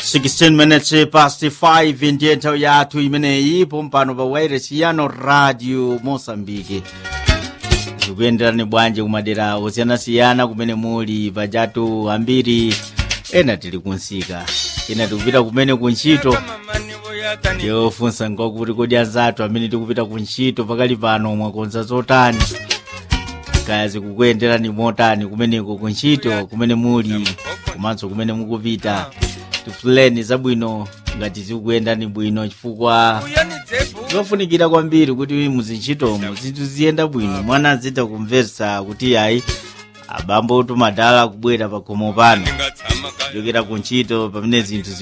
16 minutes past 5 ndiye nthawi yathu imeneyi pompano pa wairesi yano radio mosambiki zikuyenderani bwanji kumadera osiyanasiyana kumene muli pajatu ambiri ena tili kunsika ena tikupita kumene kuntchito yofunsa nkokuti kodi anzathu amene tikupita kuntchito pakali pano mwakonza zotani kaya zikukuyenderani motani kumeneko kuntchito kumene muli komanso kumene mukupita tifuleni zabwino ngati zikuyendani bwino chifukwa zofunikira kwambiri kuti muzintchitomo zinthu ziyenda bwino mwana azita kumvetsa kuti ayi abambo tumadala kubwera pa khomo pano kuchokera kuntchito pamene zinthu